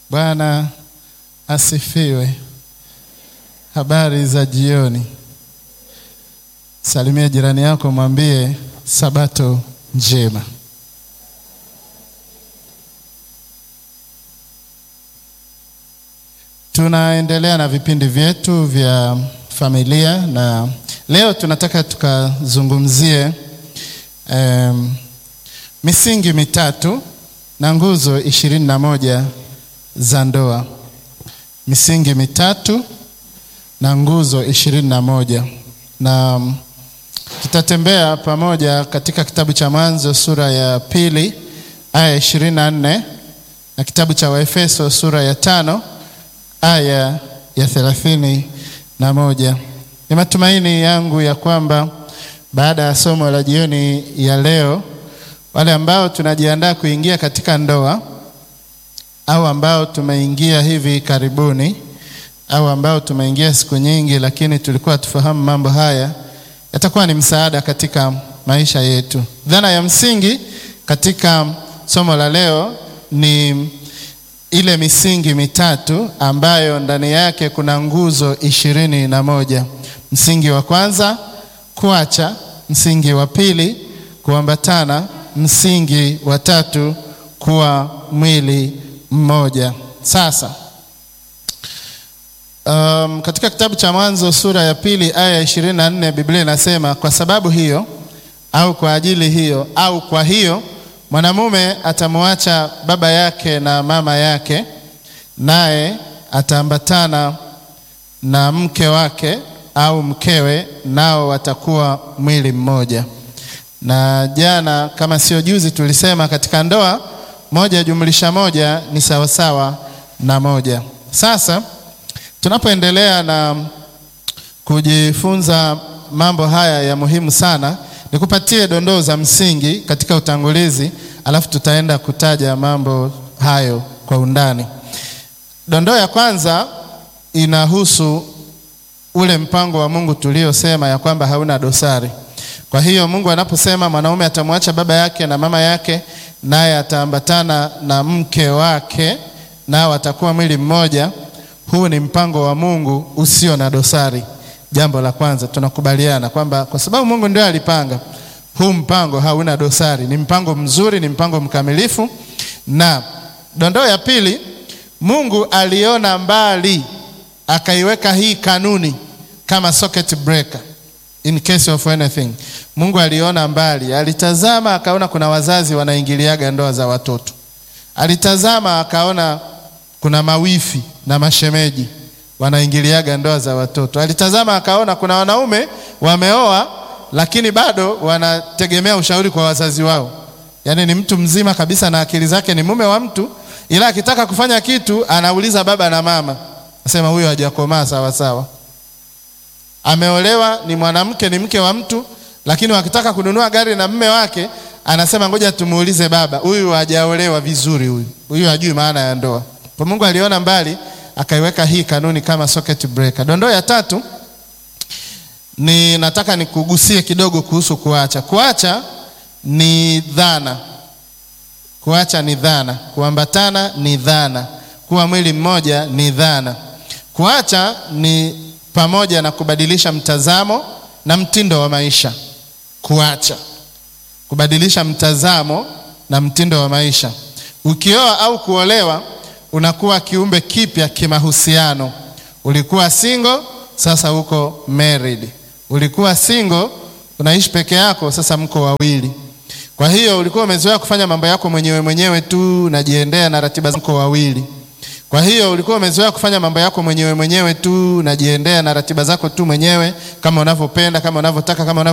Bwana asifiwe. Habari za jioni. Salimia jirani yako, mwambie sabato njema. Tunaendelea na vipindi vyetu vya familia na leo tunataka tukazungumzie um, misingi mitatu na nguzo ishirini na moja za ndoa. Misingi mitatu na nguzo ishirini na moja na um, tutatembea pamoja katika kitabu cha Mwanzo sura ya pili aya ishirini na nne na kitabu cha Waefeso sura ya tano aya ya thelathini na moja. Ni matumaini yangu ya kwamba baada ya somo la jioni ya leo, wale ambao tunajiandaa kuingia katika ndoa au ambao tumeingia hivi karibuni au ambao tumeingia siku nyingi, lakini tulikuwa tufahamu mambo haya, yatakuwa ni msaada katika maisha yetu. Dhana ya msingi katika somo la leo ni ile misingi mitatu ambayo ndani yake kuna nguzo ishirini na moja. Msingi wa kwanza kuacha, msingi wa pili kuambatana, msingi wa tatu kuwa mwili mmoja. Sasa um, katika kitabu cha Mwanzo sura ya pili aya ya ishirini na nne Biblia inasema kwa sababu hiyo au kwa ajili hiyo au kwa hiyo mwanamume atamwacha baba yake na mama yake, naye ataambatana na mke wake au mkewe, nao watakuwa mwili mmoja. Na jana kama sio juzi, tulisema katika ndoa moja jumlisha moja ni sawasawa na moja. Sasa tunapoendelea na kujifunza mambo haya ya muhimu sana nikupatie dondoo za msingi katika utangulizi, alafu tutaenda kutaja mambo hayo kwa undani. Dondoo ya kwanza inahusu ule mpango wa Mungu tuliosema ya kwamba hauna dosari. Kwa hiyo Mungu anaposema mwanaume atamwacha baba yake na mama yake, naye ataambatana na mke wake, nao watakuwa mwili mmoja, huu ni mpango wa Mungu usio na dosari. Jambo la kwanza tunakubaliana kwamba kwa sababu Mungu ndio alipanga huu mpango, hauna dosari, ni mpango mzuri, ni mpango mkamilifu. Na dondoo ya pili, Mungu aliona mbali akaiweka hii kanuni kama socket breaker in case of anything. Mungu aliona mbali, alitazama akaona kuna wazazi wanaingiliaga ndoa za watoto, alitazama akaona kuna mawifi na mashemeji wanaingiliaga ndoa za watoto. Alitazama akaona kuna wanaume wameoa, lakini bado wanategemea ushauri kwa wazazi wao. Yaani ni mtu mzima kabisa na akili zake ni mume wa mtu, ila akitaka kufanya kitu anauliza baba na mama, nasema huyo hajakomaa sawa sawa. Ameolewa, ni mwanamke, ni mke wa mtu, lakini wakitaka kununua gari na mume wake anasema ngoja tumuulize baba, huyu hajaolewa vizuri, huyu huyu hajui maana ya ndoa. Kwa Mungu aliona mbali akaiweka hii kanuni kama socket breaker. Dondoo ya tatu ni nataka nikugusie kidogo kuhusu kuacha. Kuacha ni dhana, kuacha ni dhana, kuambatana ni dhana, kuwa mwili mmoja ni dhana. Kuacha ni pamoja na kubadilisha mtazamo na mtindo wa maisha. Kuacha, kubadilisha mtazamo na mtindo wa maisha. Ukioa au kuolewa unakuwa kiumbe kipya kimahusiano. Ulikuwa single, sasa uko married. Ulikuwa single, unaishi peke yako, sasa mko wawili. Kwa hiyo ulikuwa umezoea kufanya mambo yako mwenyewe mwenyewe tu, unajiendea na ratiba zako wawili. Kwa hiyo ulikuwa umezoea kufanya mambo yako mwenyewe mwenyewe tu, unajiendea na ratiba zako tu mwenyewe, kama unavyopenda, kama unavyotaka, kama unavyo